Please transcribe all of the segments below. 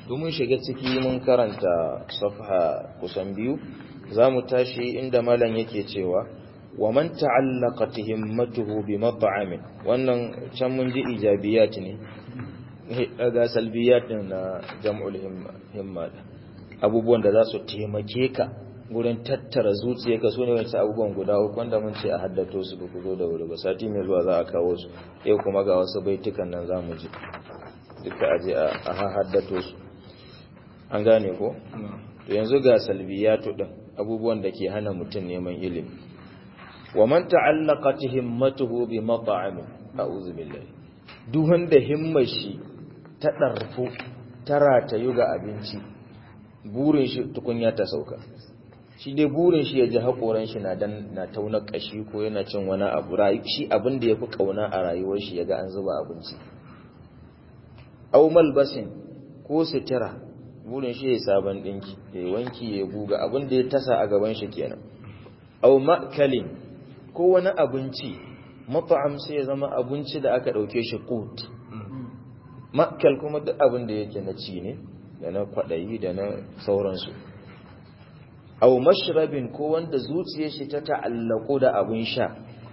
domin shiga ciki mun karanta safha kusan biyu za mu tashi inda malam yake cewa wa man ta'allaqat himmatuhu bi mat'amin wannan can mun ji ijabiyat ne daga salbiyat din na jam'ul himma abubuwan da za su taimake ka gurin tattara zuciyarka su ne wancan abubuwan guda uku wanda mun ce a haddato su ba ku zo da wuri ba sati mai zuwa za a kawo su yau kuma ga wasu baitukan nan za mu ji duka aje a haddato su an gane ko yanzu ga salbiyatu din abubuwan da ke hana mutum neman ilimi wa man ta'allaqat himmatuhu bi mat'amin a'udhu billahi duk wanda himmar shi ta darfu ta ratayu ga abinci burin shi tukunya ta sauka shi dai burin shi ya ji haƙoran shi na dan na tauna kashi ko yana cin wani abu shi abin da yafi kauna a rayuwar shi yaga an zuba abinci aw malbasin ko sitira burin shi ya sabon dinki ya wanki ya guga abin da ya tasa a gaban shi kenan aw ma'kalin ko wani abinci mat'am sai ya zama abinci da aka dauke shi qut ma'kal kuma duk abin da yake na ci ne da na kwadayi da na sauransu aw mashrabin ko wanda zuciyar shi ta ta'allako da abin sha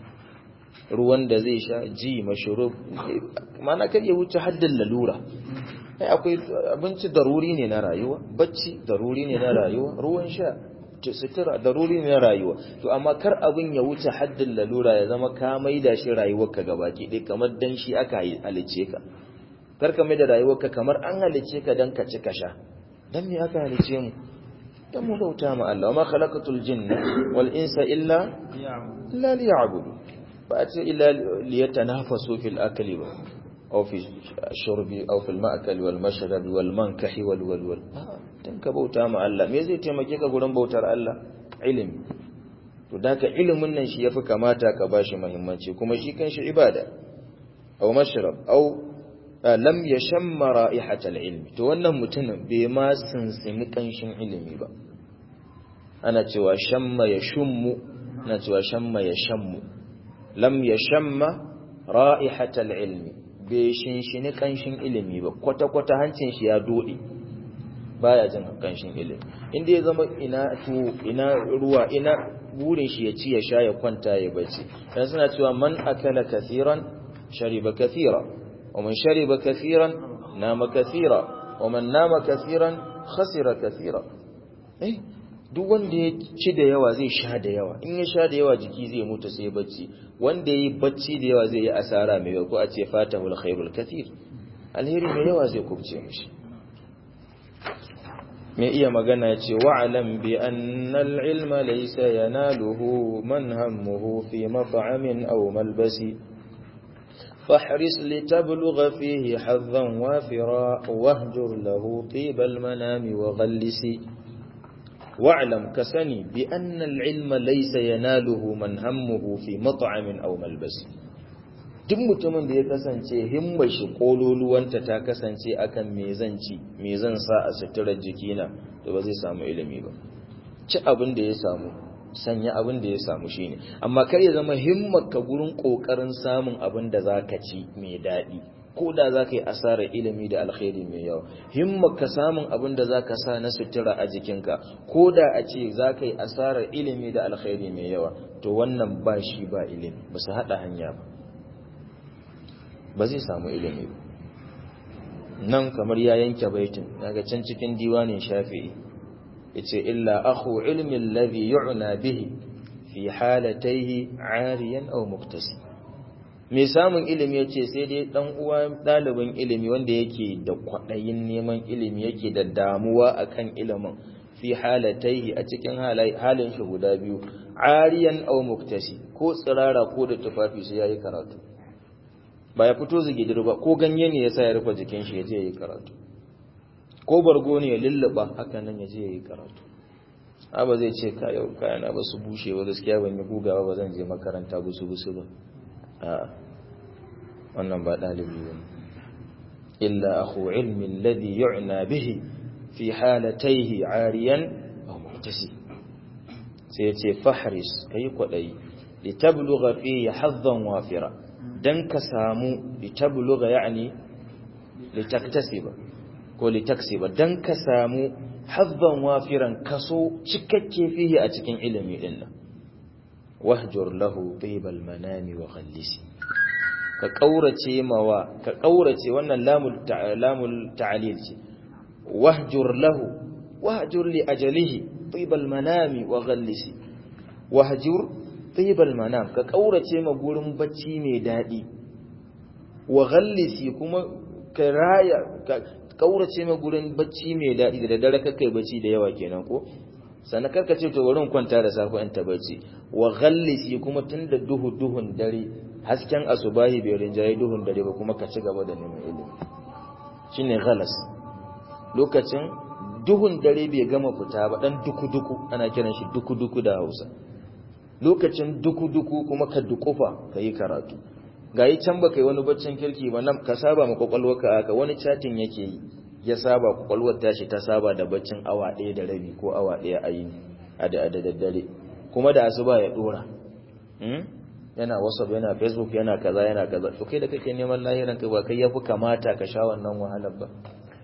ruwan da zai sha ji mashrub mana kar ya wuce haddin lalura ai akwai abinci daruri ne na rayuwa bacci daruri ne na rayuwa ruwan sha sutura daruri ne na rayuwa to amma kar abin ya wuce haddin lalura ya zama ka maida shi rayuwarka gabaki ɗaya kamar dan shi aka halice ka kar ka maida rayuwarka kamar an halice ka dan ka ci ka sha dan me aka halice mu dan mu bauta ma Allah ma khalaqatul jinna wal insa illa illa liya'budu ba a ce illa liyatanafasu fil akli ba أو في الشرب أو في المأكل والمشرب والمنكح والولول dan ka bauta ma Allah me zai taimake ka gurin bautar Allah ilimi to daka ilimin nan shi yafi kamata ka bashi muhimmanci kuma shi kanshi ibada aw mashrab aw lam yashamma ra'ihat al-ilmi to wannan mutumin bai ma sinsimi kanshin ilimi ba ana cewa shamma yashummu ana cewa shamma yashammu lam yashamma ra'ihat al-ilmi bai shinshini kanshin ilimi ba kwata-kwata hancin shi ya dode baya jin kanshin ilimi inda ya zama ina to ina ruwa ina burin shi ya ci ya sha ya kwanta ya bacci dan suna cewa man akala kathiran shariba kathira wa man shariba kathiran nama kathira wa man nama kathiran khasira kathira eh duk wanda ya ci da yawa zai sha da yawa in ya sha da yawa jiki zai mutu sai bacci wanda ya yi bacci da yawa zai yi asara mai yawa ko a ce fatahul khairul kathir alheri mai yawa zai kubce mishi mai iya magana ya ce wa'alam bi annal ilma laysa yanaluhu man hammuhu fi mat'amin aw malbasi فاحرص لتبلغ فيه حظا وافرا واهجر له طيب المنام وغلسي واعلم كسني بأن العلم ليس يناله من همه في مطعم أو ملبس duk mutumin da ya kasance himmar shi kololuwanta ta kasance akan me zan ci me zan sa a suturar jikina to ba zai samu ilimi ba ci abin da ya samu sanya abin da ya samu shine amma kar ya zama himmar ka gurin kokarin samun abin da zaka ci mai daɗi ko da za ka yi asarar ilimi da alkhairi mai yawa himma ka samun abin da za ka sa na sutura a jikinka ko da a ce za ka yi asarar ilimi da alkhairi mai yawa to wannan ba shi ba ilimi ba su haɗa hanya ba ba zai samu ilimi ba nan kamar ya yanke baitin daga can cikin diwanin shafi'i yace illa akhu ilmi alladhi yu'na bihi fi halatayhi 'ariyan aw muktasib mai samun ilimi ya ce sai dai ɗan uwa ɗalibin ilimi wanda yake da kwaɗayin neman ilimi yake da damuwa akan ilimin fi halataihi a cikin halin shi guda biyu ariyan au muktasi ko tsirara ko da tufafi sai yayi karatu ba ya fito zigidir ba ko ganye ne yasa ya rufe jikin shi ya je yayi karatu ko bargo ne ya lulluba haka nan ya je yayi karatu ba zai ce kayan kayana ba su bushe ba gaskiya ban yi gugawa ba zan je makaranta busu busu ba a'a wannan ba ɗalibi ba illa akhu ilmi alladhi yu'na bihi fi halatayhi ariyan aw muhtasi sai yace fahris kai kwadai litablugha fihi hazzan wafira dan ka samu litablugha yani litaktasiba ko ko litaksiba dan ka samu haddan wafiran kaso cikakke fihi a cikin ilimi din nan wahjur lahu tibal manami wa khallisi ka kaurace mawa ka kaurace wannan lamul lamul ta'lil ce wahjur lahu wahjur li ajalihi tibal manami wa khallisi wahjur tibal manam ka kaurace ma gurin bacci mai dadi wa khallisi kuma ka raya kaurace ma gurin bacci mai dadi da daddare kakai bacci da yawa kenan ko sannan karka ce to wurin kwanta da safe in ta bacci wa ghallisi kuma tunda duhu duhun dare hasken asubahi bai rinjaye duhun dare ba kuma ka ci gaba da neman ilimi shine ghalas lokacin duhun dare bai gama fita ba dan duku duku ana kiran shi duku duku da Hausa lokacin duku duku kuma ka dukufa kai karatu gayi can baka yi wani baccin kirki ba nan ka saba ma kwakwalwarka haka wani chatting yake yi ya saba kwakwalwar tashi ta saba da baccin awa ɗaya da rabi ko awa ɗaya a yini a da daddare kuma da asuba ya dora yana whatsapp yana facebook yana kaza yana kaza to kai da kake neman lahiran ka ba kai yafi kamata ka sha wannan wahalar ba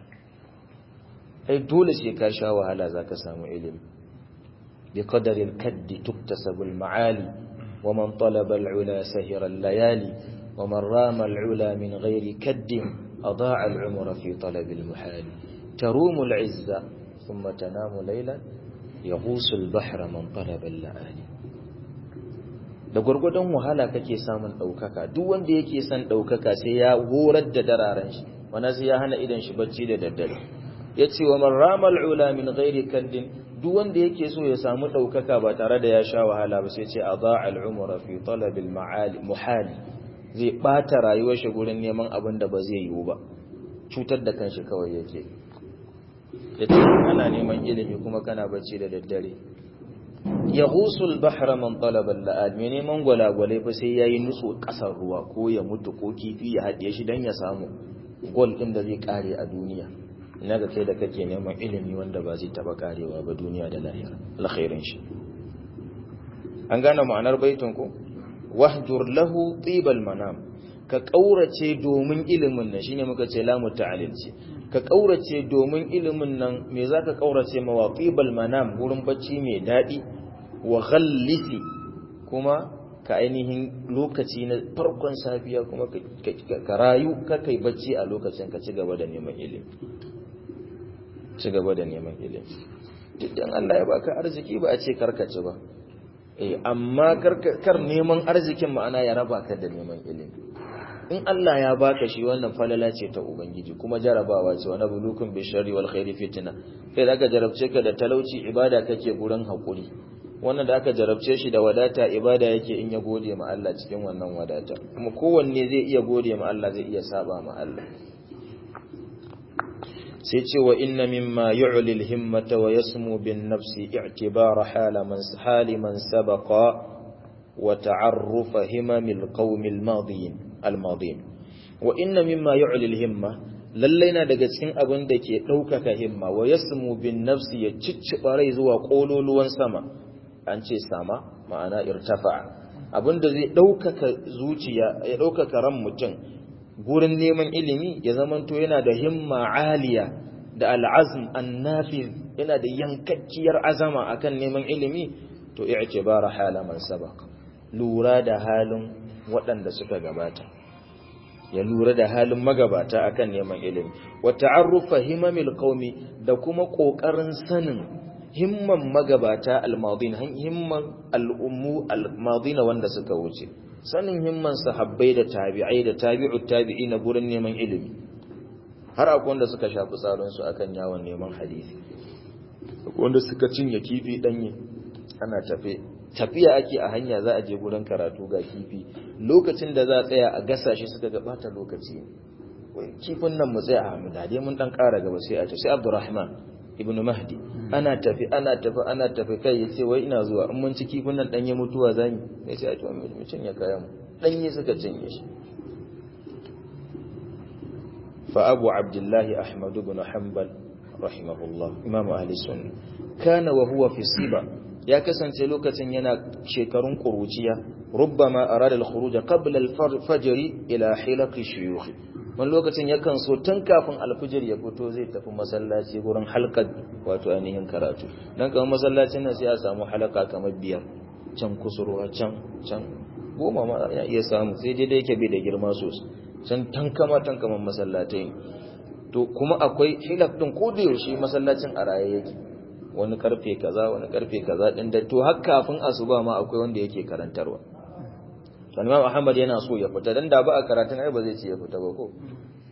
ai dole sai ka sha wahala zaka samu ilimi bi qadari al-kaddi tuktasabu al-ma'ali wa man talaba al-ula sahira al-layali wa man rama al-ula min ghairi kaddin أضاع العمر في طلب المحال تروم العزة ثم تنام ليلا يغوص البحر من طلب اللآلي da gwargwadon wahala kake samun ɗaukaka duk wanda yake son ɗaukaka sai ya horar da dararen shi wana sai ya hana idan shi bacci da daddare ya ce wa man ramal ula min ghairi kaddin duk wanda yake so ya samu ɗaukaka ba tare da ya sha wahala ba sai ce a za'al umra fi talabil muhali zai ɓata rayuwar shi gurin neman abin da ba zai yiwu ba cutar da kanshi kawai yake ya ce ana neman ilimi kuma kana bacci da daddare ya husul bahra man talaba la'ad mai neman gwalagwale fa sai yayi nutsu kasar ruwa ko ya mutu ko kifi ya haɗe shi dan ya samu gol ɗin da zai kare a duniya ina ga kai da kake neman ilimi wanda ba zai taba karewa ba duniya da lahira alkhairin shi an gane ma'anar baitin ko wahjur lahu tibal manam ka kaurace domin ilimin nan shine muka ce lamu ta'lil ce ka kaurace domin ilimin nan me zaka kaurace ma wa tibal manam gurin bacci mai dadi wa ghallisi kuma ka ainihin lokaci na farkon safiya kuma ka rayu ka kai bacci a lokacin ka ci gaba da neman ilimi ci gaba da neman ilimi duk dan Allah ya baka arziki ba a ce karkace ba eh amma kar neman arzikin ma'ana ya raba ka da neman ilimi in Allah ya baka shi wannan falala ce ta ubangiji kuma jarabawa ce wani bulukun bi sharri wal khairi fitna kai da aka jarabce ka da talauci ibada kake gurin hakuri wannan da aka jarabce shi da wadata ibada yake in ya gode ma Allah cikin wannan wadata kuma kowanne zai iya gode ma Allah zai iya saba ma Allah sai ce wa inna mimma yu'li al-himmata wa yasmu bin nafsi i'tibara hala man hali man sabaqa wa ta'arruf himamil qaumil madiyin al-madiyin wa inna mimma yu'li al-himma lallai na daga cikin abin da ke ɗaukaka himma wa yasmu bin nafsi ya cicciɓa rai zuwa ƙololuwan sama an ce sama ma'ana irtafa abin da zai ɗaukaka zuciya ya ɗaukaka ran mutum gurin neman ilimi ya zamanto yana da himma aliya da al'azm annafiz yana da yankakkiyar azama akan neman ilimi to i'tibara hala man sabaq lura da halin waɗanda suka gabata ya lura da halin magabata akan neman ilimi wa ta'arrufa himamil qaumi da kuma kokarin sanin himman magabata almadin himman al'ummu almadina wanda suka wuce sanin himman sahabbai da tabi'ai da tabi'ut tabi'ina gurin neman ilimi har akwai wanda suka shafi tsarin su akan yawon neman hadisi akwai wanda suka cinye kifi danye ana tafe tafiya ake a hanya za a je gurin karatu ga kifi lokacin da za a tsaya a gasa shi suka ga bata lokaci kifin nan mu tsaya a hamida dai mun dan kara gaba sai a ce sai Abdurrahman ibn Mahdi ana tafi ana tafi ana tafi kai yace wai ina zuwa in mun ci kifin nan danye mutuwa zani sai sai a ce mu cinye kayan danye suka cinye shi fa Abu Abdullah Ahmad ibn Hanbal rahimahullah imam ahli sunna kana wa huwa fi siba ya kasance lokacin yana shekarun kuruciya rubbama arada al-khuruj qabla al-fajr ila hilaq shuyukh wani lokacin yakan so tun kafin alfijir ya fito zai tafi masallaci gurin halkar wato ainihin karatu dan kamar masallacin nan sai a samu halaka kamar biyar can kusurwa can can goma ma ya iya samu sai dai yake bai da girma sosai can tankama tankaman masallatai ne to kuma akwai hilaf din ko da yaushe masallacin a raye yake wani karfe kaza wani karfe kaza din da to har kafin asuba ma akwai wanda yake karantarwa Imam Ahmad yana so ya fita dan da ba a karatun ai ba zai ce ya fita ba ko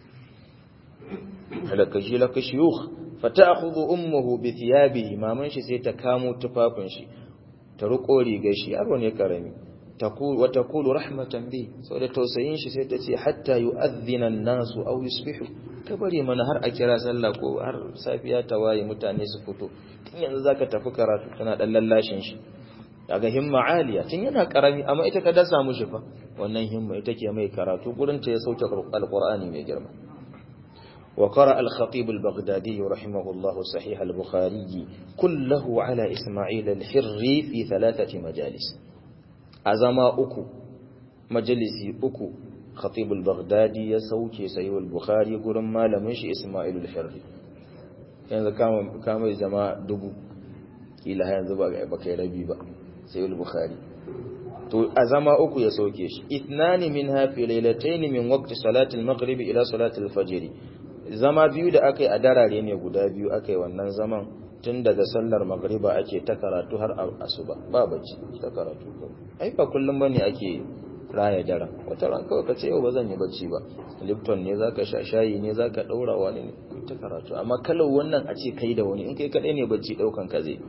halaka shi laka shuyukh fata'khudhu ummuhu bi thiyabihi maman shi sai ta kamo tufafin shi ta ruko rigar shi yaro ne karami تقول وتقول رحمة به saboda tausayin shi sai ta ce hatta yu'adhdhina an-nasu aw yusbihu kabari mana har a kira sallah ko har safiya ta waye mutane su fito tun yanzu zaka tafi karatu tana dan lallashin shi daga himma aliya tun yana karami amma ita ka dasa mushi fa wannan himma ita ke mai karatu gurin ta ya sauke alqur'ani mai girma وقرأ الخطيب البغدادي رحمه الله صحيح البخاري كله على إسماعيل الحري في ثلاثة مجالس a zama uku majalisi uku khatibul baghdadi ya sauke sayyid bukhari gurin malamin shi isma'ilul harri yanzu kama kama zama dubu kila yanzu ba ba kai rabi ba sayyid bukhari to a zama uku ya sauke shi ithnani minha fi laylatayn min waqti salati al-maghrib ila salati al-fajr zama biyu da akai a darare ne guda biyu akai wannan zaman tun daga sallar magriba ake ta karatu har asuba ba bacci ta karatu ai ba kullum bane ake raya daren wata ran kawai ka ce yau ba zan yi bacci ba lipton ne zaka sha shayi ne zaka daura wani ne ta karatu amma kalau wannan a ce kai da wani in kai kadai ne bacci daukan ka zai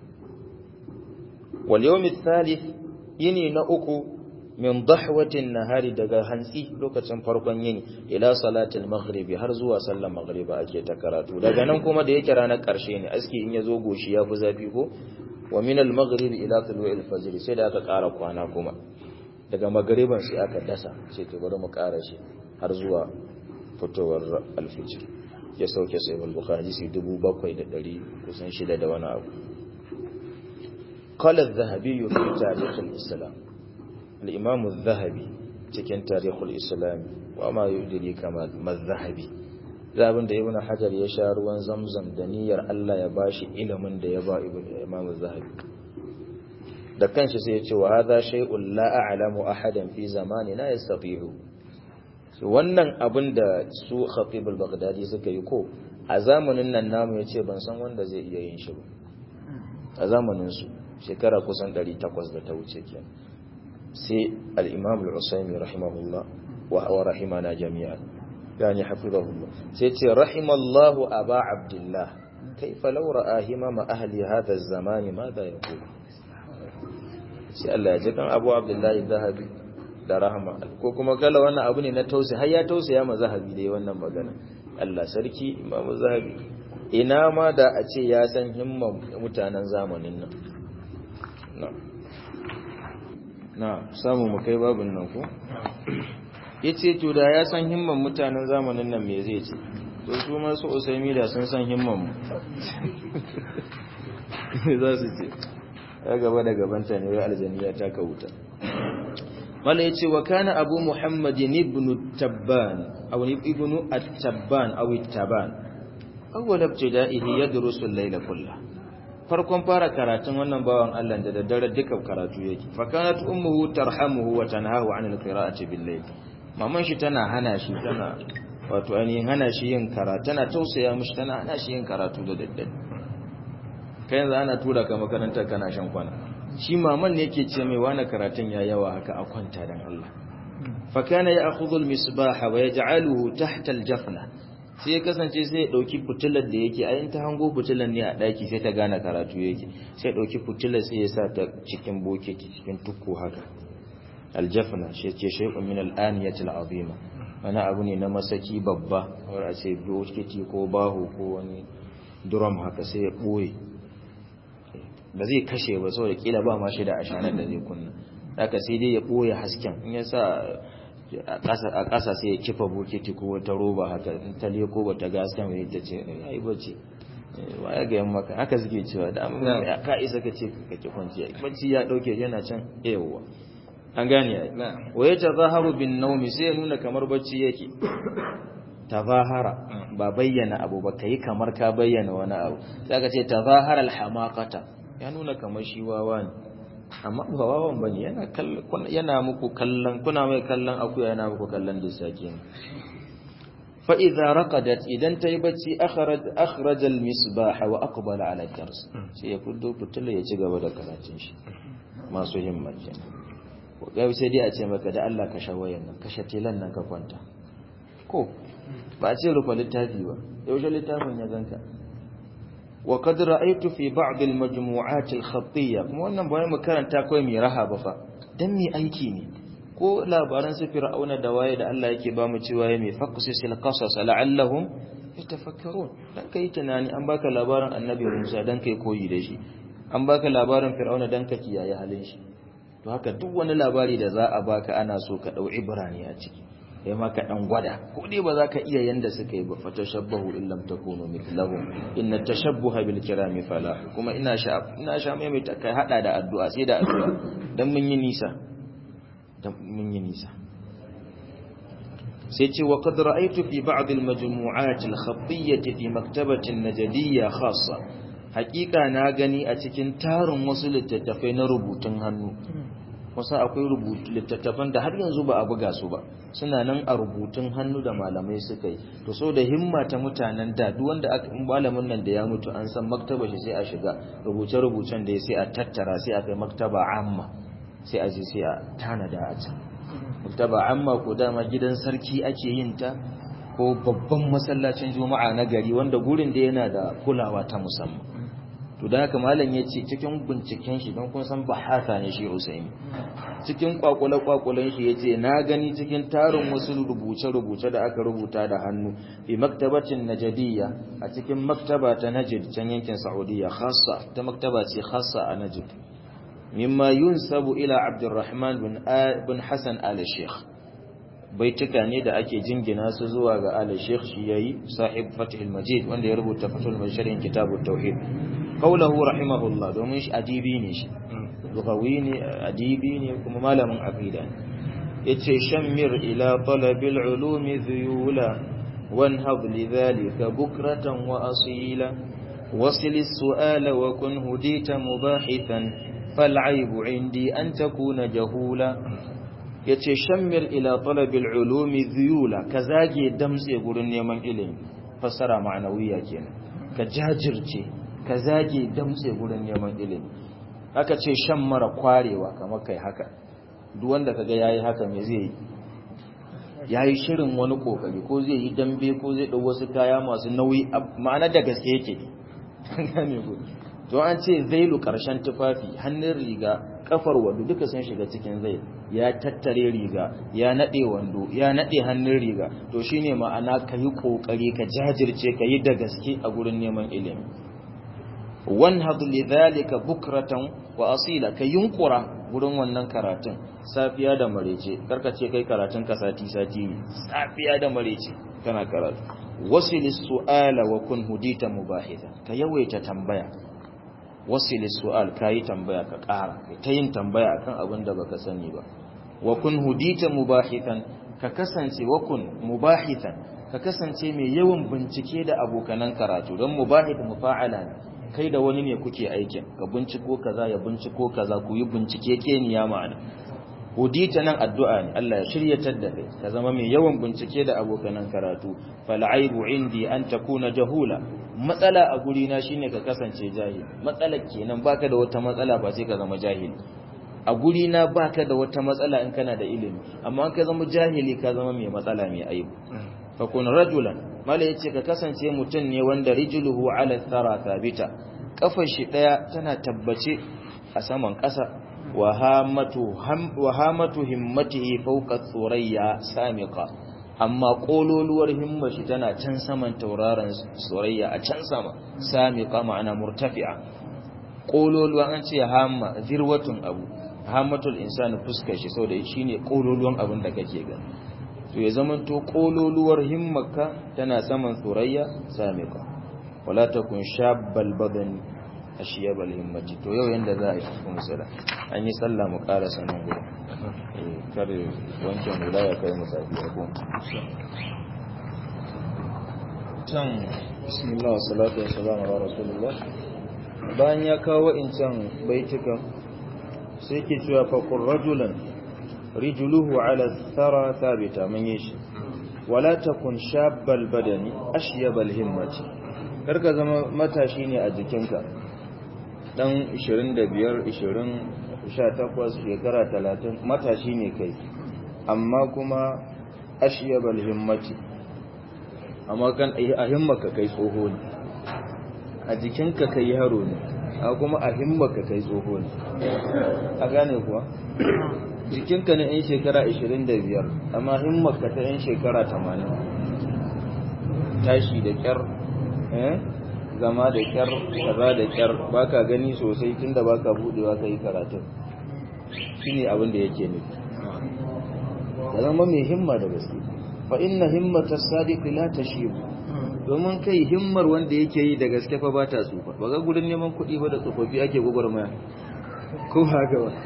wal yawm thalith yini na uku min dahwatin nahari daga hantsi lokacin farkon yini ila salatul maghribi har zuwa sallar maghriba ake ta karatu daga nan kuma da yake ranar karshe ne aski in yazo goshi ya fi zafi ko wa min al maghribi ila tulu'il fajr sai da aka ƙara kwana kuma daga maghriban sai aka dasa sai to bari mu ƙara shi har zuwa fitowar al-fajr ya sauke sai al-bukhari sai 7700 kusan shida da wani abu قال الذهبي في تاريخ الإسلام الإمام الذهبي cikin tarihul islam wa ma yudiri kama mazhabi zabin da ibnu hajar ya sha ruwan zamzam da niyyar Allah ya bashi ilimin da ya ba ibnu imam zahabi da kanshi sai ya ce wa hadha shay'un la a'lamu ahadan fi zamanina yastati'u so wannan abin da su khatib al-baghdadi suka yi ko a zamanin nan namu yace ban san wanda zai iya yin shi ba a zamanin su shekara kusan 800 da ta wuce kenan sai al'imam al'usaimi rahimahullah wa rahimana jami'a yani hafizahullah sai ce rahimallahu aba abdullah kai falaura ahima ma ahli hada zamani ma da ya kuma sai Allah ya ji kan abu abdullahi zahabi da rahama ko kuma kala wannan abu ne na tausi har ya tausaya ma zahabi da wannan magana Allah sarki imamu zahabi ina ma da a ce ya san himman mutanen zamanin nan na'am na samu mu kai babin nan ko yace to da ya san himman mutanen zamanin nan me zai ce to su ma su usaimi da sun san himman mu za su ce ya gaba da gabanta ne wai aljaniya ta ka wuta wala yace wa kana abu muhammadin ibn tabban aw ibn at-tabban aw at-taban awwal ibtida'ihi yadrusu al-layla kullahu farkon fara karatun wannan bawan Allah da daddare duka karatu yake fa kanat ummuhu tarhamuhu wa tanhahu an alqira'ati bil-layl maman shi tana hana shi tana wato ainihin hana shi yin karatu tana tausaya mishi tana hana shi yin karatu da daddare kai yanzu ana tura ka makaranta kana shan kwana shi maman ne yake ce mai wani karatun ya yawa haka a kwanta dan Allah fa kana ya'khudhu al-misbaha wa yaj'aluhu tahta al-jafna sai ya kasance sai ya dauki fitilar da yake ayin ta hango fitilar ne a daki sai ta gane karatu yake sai ya dauki fitilar sai ya sa ta cikin bokiti cikin tukku haka aljafna shi ce shay'un min al-aniyati al-azima wani abu ne na masaki babba wanda a ce bokiti ko baho ko wani drum haka sai ya boye ba zai kashe ba saboda kila ba ma shi da ashanar da zai kunna haka sai dai ya boye hasken in ya sa a ƙasa sai ya kifa bokiti ko wata roba haka in ta leko ba ta gaska mai ta ce ya yi bacci wa ya ga maka haka suke cewa da amma ka isa ka ce ka ki kwanciya bacci ya dauke yana can yawa an gane ya wa ya tazaharu bin naumi sai ya nuna kamar bacci yake tazahara ba bayyana abu ba kai kamar ka bayyana wani abu sai ka ce tazahara alhamaqata ya nuna kamar shi wawa ne amma ba wawan bane yana kallon yana muku kallon kuna mai kallon akuya yana muku kallon dissaki ne fa idza raqadat idan tayi bacci akhraj akhraj al misbah wa aqbala ala dars sai ya fuddo fitila ya ci gaba da karatun shi masu himma kenan ko ga sai dai a ce maka da Allah ka shawayan nan ka shatilan nan ka kwanta ko ba a ce rufe littafi ba yaushe littafin ya ganka wa qad ra'aytu fi ba'd al majmu'at al khattiyya kuma wannan bayan mu karanta kai mai raha ba fa dan mi aiki ne ko labaran su fir'auna da waye da Allah yake ba mu cewa ya mai faqsisil qasas la'allahum yatafakkarun dan kai tunani an baka labarin annabi Musa dan kai koyi da shi an baka labarin fir'auna dan ka kiyaye halin shi to haka duk wani labari da za a baka ana so ka dau ibrani a ciki ya maka dan gwada ko dai ba za ka iya yanda suka yi ba fa tashabbahu in lam takunu mithlahum inna tashabbuha bil kirami fala kuma ina sha ina sha mai mai kai hada da addu'a sai da addu'a dan mun yi nisa dan mun yi nisa sai ce wa qad ra'aytu fi ba'd al majmu'at al khafiyyah fi maktabati an najdiyya khassa haqiqa na gani a cikin tarin wasu littattafai na rubutun hannu wasu akwai rubutu littattafan da har yanzu ba a buga su ba suna nan a rubutun hannu da malamai suka yi to so da himma ta mutanen da duk wanda aka malamin nan da ya mutu an san maktaba shi sai a shiga rubuce rubucen da ya sai a tattara sai a kai maktaba amma sai a je sai a tanada a can maktaba amma ko dama gidan sarki ake yin ta ko babban masallacin juma'a na gari wanda gurin da yana da kulawa ta musamman to da haka malam ya ce cikin binciken shi don kun san bahasa ne shi Usaini cikin kwakwale-kwakwalen shi ya ce na gani cikin tarin wasu rubuce-rubuce da aka rubuta da hannu fi maktabacin najadiyya a cikin maktaba ta najid can yankin saudiya khassa ta maktaba ce khassa a najid mimma yunsabu ila abdurrahman bin hassan al-sheikh baituka ne da ake jingina su zuwa ga al-sheikh shi yayi sahib fatihul majid wanda ya rubuta fatul masharin kitabut tauhid qawluhu rahimahullah domin shi adibi ne shi lugawi ne adibi ne kuma malamin aqida ne yace shammir ila talabil ulumi dhuyula wanhab lidhalika bukratan wa asila wasil as-su'ala wa kun hudita mubahithan فالعيب عندي أن تكون جهولا yace shammir ila talabil ulumi dhuyula ka zage damtse gurin neman ilimi fassara ma'anawiya kenan ka jajirce ka zage damtse gurin neman ilimi aka ce shan mara kwarewa kamar kai haka duk wanda kaga yayi haka me zai yi yayi shirin wani kokari ko zai yi dambe ko zai dau wasu kaya masu nauyi ma'ana da gaske yake gane ku to an ce zailu karshen tufafi hannun riga kafar wando duka sun shiga cikin zai ya tattare riga ya nade wando ya nade hannun riga to shine ma'ana ka yi kokari ka jajirce ka yi da gaske a gurin neman ilimi wanhad lidhalika bukratan wa asila ka yunkura gurin wannan karatun safiya da marece karka ce kai karatun ka sati sati ne safiya da marece kana karatu wasil su'ala wa kun hudita mubahitha ka yawaita tambaya wasili su'al kayi tambaya ka ƙara ta yin tambaya akan abin da baka sani ba wa kun hudita mubahithan ka kasance wa kun mubahithan ka kasance mai yawan bincike da abokanan karatu don mubahith mufa'ala ne kai da wani ne kuke aikin ka binciko kaza ya binciko kaza ku yi bincike keniya ma'ana hudita nan addu'a ne Allah ya shiryatar da kai ka zama mai yawan bincike da abokanan karatu fal aibu indi an takuna jahula matsala a guri na shine ka kasance jahili matsala kenan baka da wata matsala ba sai ka zama jahili a guri na baka da wata matsala in kana da ilimi amma in ka zama jahili ka zama mai matsala mai aibu fa kun rajulan mala yace ka kasance mutum ne wanda rijluhu ala thara thabita kafar shi daya tana tabbace a saman kasa wahamatu himmatihi fawqa thurayya samiqa amma kololuwar himmar shi tana can saman tauraron surayya a can sama samiqa ma'ana murtafi'a kololuwan an ce hamma zirwatun abu hammatul insani fuskar shi saboda shine kololuwan abin da kake gani to ya zaman to kololuwar himmarka tana saman surayya samiqa wala takun shabbal badani ashiyabal himmati to yau yanda za a yi cikin musala an yi sallah mu ƙara sanin gudu kar wancan hula ya kai mu safiya ko wa'incan bismillah salatu wa salam ala rasulullah bayan ya kawo wa'incan baitukan sai ke cewa faqur rajulan rijluhu ala thara thabita mun yi shi wala takun shabbal badani ashyabal himmati karka zama matashi ne a jikinka dan 25 20 18 shekara 30 matashi ne kai amma kuma ashyabal himmati amma kan a himmaka kai tsoho ne a jikinka kai yaro ne a kuma a himmaka kai tsoho ne a gane kuwa jikinka na 'yan shekara 25 amma himmaka ta 'yan shekara 80 tashi da kyar zama da kyar kaza da kyar baka gani sosai tunda baka budewa kai karatun shine abin da yake nufi ya zama mai himma da gaske fa inna himmata sadiqi la tashibu domin kai himmar wanda yake yi da gaske fa ba ta tsufa ba ga gudun neman kuɗi ba da tsofaffi ake gwagwarmaya ko haka ba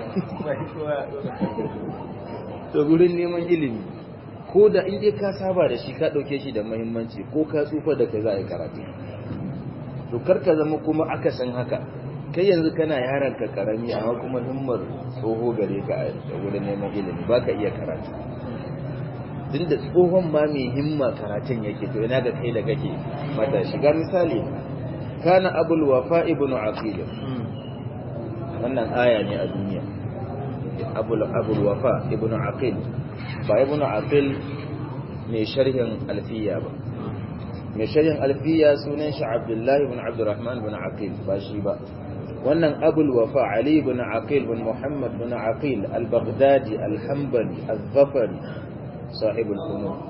to gudun neman ilimi ko da in dai ka saba da shi ka ɗauke shi da muhimmanci ko ka tsufa da kai za a yi karatu to kar ka zama kuma akasin haka kai yanzu kana yaran ka karami amma kuma himmar tsoho gare ka a gudun neman ilimi ba ka iya karatu tun da tsohon ma mai himma karatun yake to ina ga kai da kake mata shiga misali kana abul wafa ibnu aqil wannan aya ne a duniya abul abul wafa ibnu aqil ba ibnu aqil mai sharhin alfiya ba mai sharhin alfiya sunan shi abdullahi ibn abdurrahman ibn aqil ba shi ba wannan abul wafa ali ibn aqil ibn muhammad ibn aqil al-baghdadi al-hanbali al-zafari صاحب الفنون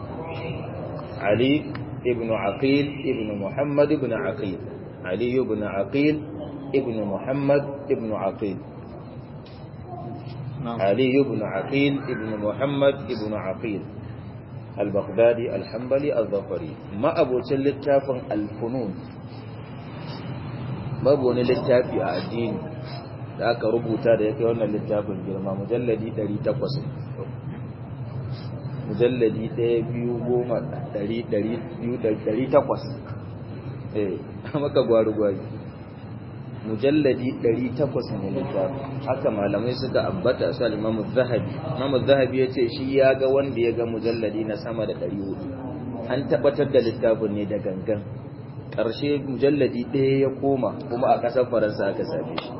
علي ابن عقيل ابن محمد ابن عقيل علي بن عقيل ابن محمد ابن عقيل علي بن عقيل ابن محمد ابن عقيل البغدادي الحنبلي الظفري ما أبو تلتاف الفنون babu wani littafi a addini da aka rubuta da ya kai wannan littafin girma mujalladi 800 mujalladi ɗaya biyu goma ɗari ɗari biyu ɗari takwas eh maka gwari-gwari mujalladi ɗari takwas ne littafi haka malamai suka ambata su alimamu zahabi imamu zahabi ya ce shi ya ga wanda ya ga mujalladi na sama da ɗari hudu an tabbatar da littafin ne da gangan ƙarshe mujalladi ɗaya ya koma kuma a ƙasar faransa aka same shi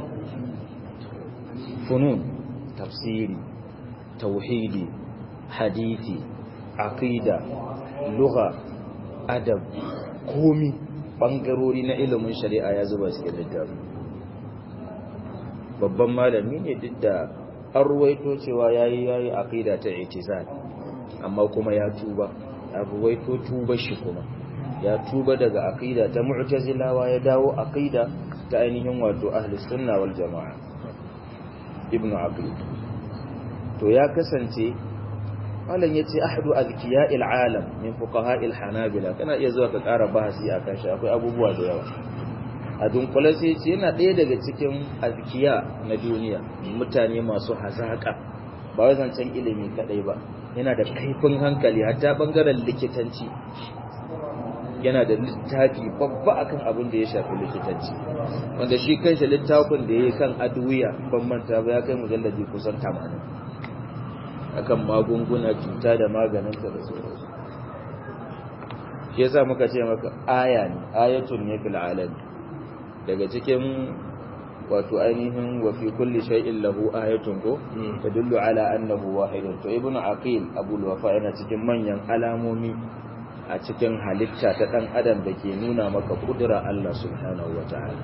funun tafsiri tauhidi hadisi aqida lugha adab komi bangarori na ilimin shari'a ya zuba cikin littafi babban malami ne duk da an ruwaito cewa yayi yayi aqida ta itizal amma kuma ya tuba a ruwaito tuba shi kuma ya tuba daga aqida ta mu'tazilawa ya dawo aqida ta ainihin wato ahlus sunna wal jamaa ibnu aqil to ya kasance malam ya ce ahadu azkiya'il alam min fuqaha'il hanabila kana iya zuwa ka ƙara bahasi a kan shi akwai abubuwa da yawa a dunkule sai ce yana ɗaya daga cikin azkiya na duniya mutane masu hazaƙa ba wai zancen ilimi kaɗai ba yana da kaifin hankali hatta ɓangaren likitanci yana da littafi babba akan abin da ya shafi likitanci wanda shi kanshi littafin da ya yi kan aduwiya ban manta ba ya kai mujallaji kusan 80 akan magunguna cuta da maganinta da sauransu shi yasa muka ce maka aya ne ayatun ne fil alam daga cikin wato ainihin wa fi kulli shay'in lahu ayatun ko tadullu ala annahu wahidun to ibnu aqil abul wafa yana cikin manyan alamomi a cikin halitta ta dan adam da ke nuna maka kudura Allah subhanahu wataala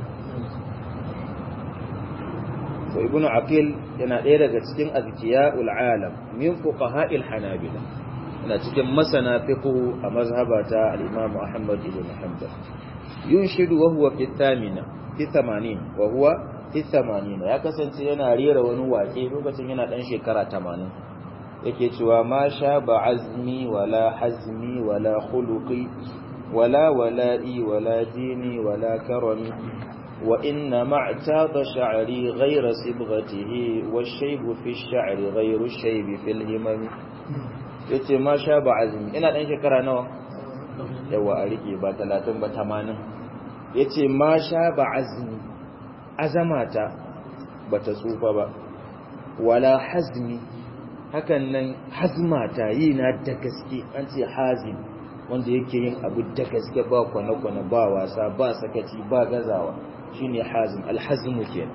to ibnu aqil yana ɗaya daga cikin azkiya'ul alam min fuqaha'il hanabila yana cikin masana fiqh a mazhabata al-imam ahmad ibn hanbal yunshidu wa huwa fi thamina fi 80 wa huwa fi 80 ya kasance yana rera wani waƙe lokacin yana dan shekara 80 yake cewa ma sha ba azmi wala hazmi wala khuluqi wala wala'i wala dini wala karami وإنما اعتاض شعري غير صبغته والشيب في الشعر غير الشيب في الهمم yace ma sha ba azumi ina dan shekara nawa yawa a rike ba talatin ba tamanin ya ce ma sha ba azmi azamata ba ta tsufa ba wala hazmi hakan nan hazmata yi na da gaske an ce hazim wanda yake yin abu da gaske ba kwane-kwane ba wasa ba sakaci ba gazawa shine hazim alhazmu ke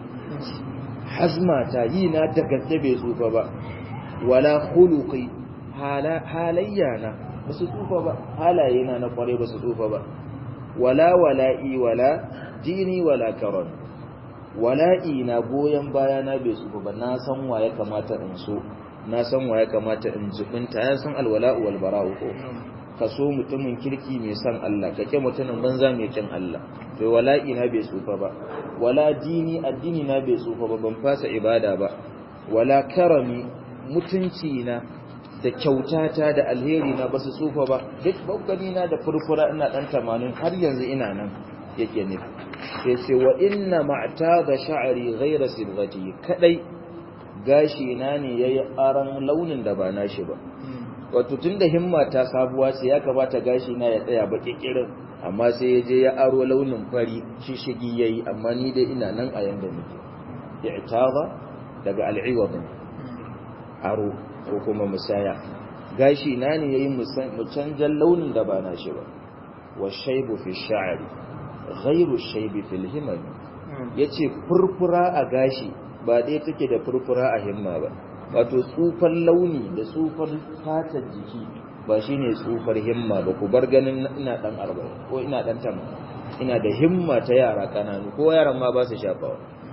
hazmata yi na da gaske bai tsufa ba wala khuluqi halayya na ba su tsufa ba halaye na na kware ba su tsufa ba wala wala'i wala dini wala karon wala'i na goyon baya na bai tsufa ba na san wa ya kamata in so na san wa ya kamata in zubinta ya san alwala'u wal bara'u ko ka so mutumin kirki mai san Allah ka ke mutumin banza mai kin Allah to wala'i na bai tsufa ba wala dini addini na bai tsufa ba ban fasa ibada ba wala karami mutunci na da kyautata da alheri na basu tsufa ba duk baukani na da furfura ina dan tamanin har yanzu ina nan yake ne sai ce wa inna ma'tada sha'ri ghayra sibghati kadai gashi na ne yayi aran launin da ba nashi ba wato tunda himma ta sabuwa ce ya kamata gashi na ya tsaya baki kirin amma sai ya je ya aro launin fari shishigi yayi amma ni dai ina nan a yanda nake i'tada daga al'iwad aro ko kuma musaya gashi na ne yayi mu canjan launin da ba na shi ba wa shaybu fi sha'ri ghayru shaybi fil himam yace furfura a gashi ba dai take da furfura a himma ba wato tsufan launi da tsufan fatar jiki ba shine tsufar himma ba ku bar ganin ina dan 40 ko ina dan 80 ina da himma ta yara kananu ko yaran ma ba su shafawa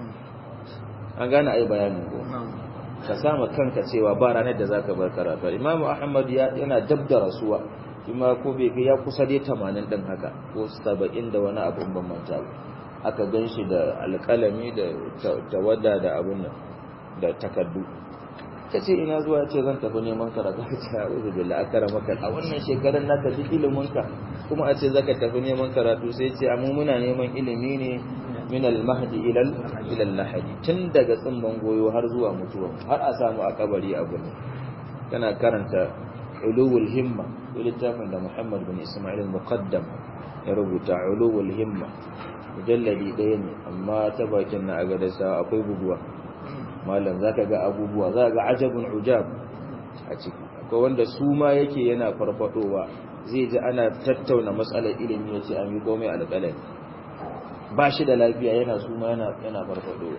an gane ai bayanin ko ka sama kanka cewa ba ranar da zaka bar karatu Imam Ahmad yana dab da rasuwa kuma ko bai ya kusa dai 80 din haka ko 70 da wani abu ban manta aka ganshi da alƙalami da tawada da abun nan da takaddu kace ina zuwa ce zan tafi neman karatu ka ce a'udhu billahi akramaka a wannan shekarar naka duk ilimin ka kuma a ce zaka tafi neman karatu sai ce amma muna neman ilimi ne min al-mahdi ila ila al-lahadi tun daga tsimban goyo har zuwa mutuwa har a samu a kabari abu ne kana karanta ulul himma littafin da Muhammad bin Isma'il al-Muqaddam ya rubuta ulul himma mujalladi ɗaya ne amma ta bakin na aga da sa akwai buguwa malam zaka ga abubuwa zaka ga ajabun ujab a ciki akwai wanda su ma yake yana farfadowa zai ji ana tattauna matsalar ilimi yace an yi komai alƙalami ba shi da lafiya yana su ma yana yana farfadowa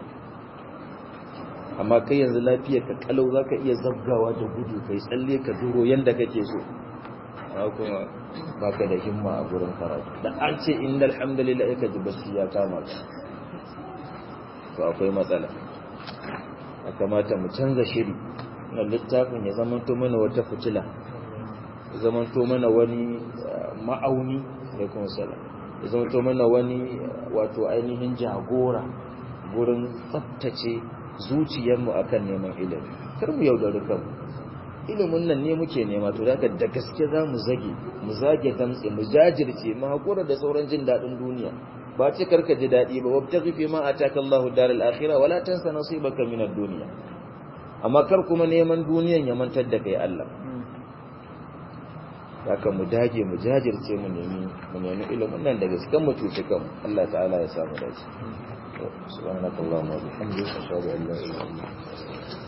amma kai yanzu lafiyar ka kalau zaka iya zabgawa da gudu kai tsalle ka duro yanda kake so amma kuma baka da himma a gurin karatu da an ce innal hamdalillah ka ji bacci ya kama ka to akwai matsala a kamata mu canza shiri na littafin ya zamanto mana wata fitila ya zamanto mana wani ma'auni ya kuma salam ya zamanto mana wani wato ainihin jagora gurin tsabtace zuciyarmu akan neman ilimi kar mu yaudari kanmu ilimin nan ne muke nema to daga da gaske za mu zage mu zage damtse mu jajirce mu hakura da sauran jin daɗin duniya ba ce karka ji daɗi ba wabtaghi fi ma ataka Allahu daral akhirah wala tansa nasibaka min ad-dunya amma kar kuma neman duniyan ya mantar da kai Allah haka mu dage mu jajirce mu nemi mu nemi ilimin nan daga cikin mu tuce kan Allah ta'ala ya samu dace subhanakallahumma wa bihamdika ashhadu an la ilaha illa anta